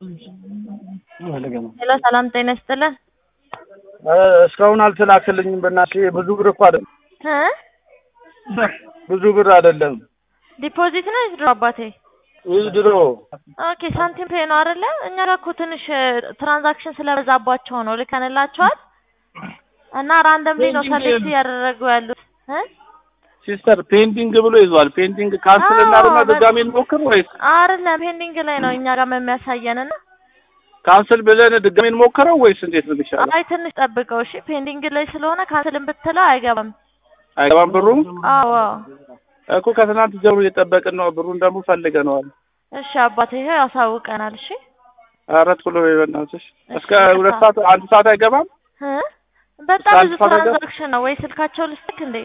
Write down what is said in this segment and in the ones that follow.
ሄሎ ሰላም ጤና ይስጥልን። እስካሁን አልተላከልኝም። በእናትህ ብዙ ብር እኮ አይደለም፣ እ ብዙ ብር አይደለም። ዲፖዚት ነው ድሮ አባቴ? ይህ ድሮ ኦኬ ሳንቲም ፔ ነው አይደለ? እኛ ጋር እኮ ትንሽ ትራንዛክሽን ስለበዛባቸው ነው ልከንላቸዋል እና ራንደምሊ ነው ሰሌክት እያደረጉ ያሉት እ ሲስተር ፔንዲንግ ብሎ ይዟል። ፔንዲንግ ካንስል አዎ፣ እናድርግና በቃ። ድጋሜ እንሞክር ወይስ አይደለም ፔንዲንግ ላይ ነው እኛ ጋር የሚያሳየን እና ካንስል ብለን ድጋሜ እንሞክረው ወይስ እንዴት ነው የሚሻለው? አይ ትንሽ ጠብቀው እሺ። ፔንዲንግ ላይ ስለሆነ ካንስልን ብትለው አይገባም። አይገባም ብሩ አዎ እኮ ከትናንት ጀምሮ እየጠበቅን ነው። ብሩን ደግሞ ፈልገነዋል። እሺ አባቴ ይኸው ያሳውቀናል። እሺ አራት ኪሎ በእናትሽ እስከ እሺ፣ ሁለት በቃ። ሰዓት አንድ ሰዓት አይገባም። እ በጣም አንድ ብዙ ሰዓት አይገባም? ትራንዛክሽን ነው ወይ ስልካቸው ልስልክ እንዴ?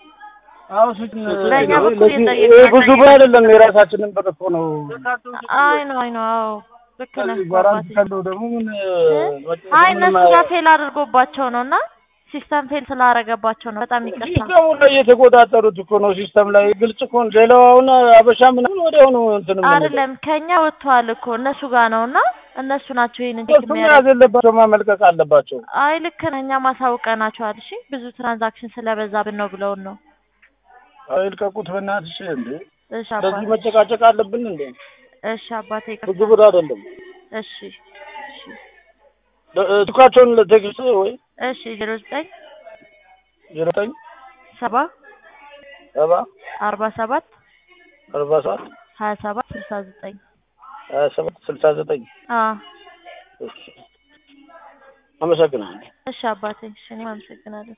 ለእኛ በኩል ይሄ ብዙ ብር አይደለም፣ የራሳችንን ብር እኮ ነው። አይ ነው አይ ነው አዎ ልክ ነህ በራስ አባቴ። ካለው ደግሞ ምን አይ እነሱ ጋር ፌል አድርጎባቸው ነው እና ሲስተም ፌል ስላደረገባቸው ነው። በጣም ይቅርታ። ሲስተሙ ላይ የተቆጣጠሩት እኮ ነው። ሲስተም ላይ ግልጽ እኮ ነው። ሌላው አሁን አበሻ ምናምን ወዲያው ነው እንትን የምንለው። አይደለም ከኛ ወጥተዋል እኮ እነሱ ጋር ነው እና እነሱ ናቸው ይሄንን ቼክ እሱ መያዝ የሚያደርጉት። የለባቸው ማመልከት አለባቸው። አይ ልክ ነህ። እኛ ማሳውቀናቸዋል። እሺ ብዙ ትራንዛክሽን ስለበዛብን ነው ብለውን ነው። አይ ልቀቁት በእናትሽ እንዴ! እሺ እንደዚህ አባቴ መጨቃጨቅ አለብን እንዴ? እሺ አባቴ ብዙ ይቅርታ። ብር አይደለም። እሺ እሺ ቱካቸውን ለቴክስት ወይ እሺ ዜሮ ዘጠኝ ዘጠኝ ሰባ ሰባ አርባ ሰባት አርባ ሰባት ሀያ ሰባት ስልሳ ዘጠኝ ሀያ ሰባት ስልሳ ዘጠኝ አዎ እሺ አመሰግናለሁ። እሺ አባቴ እሺ እኔም አመሰግናለሁ።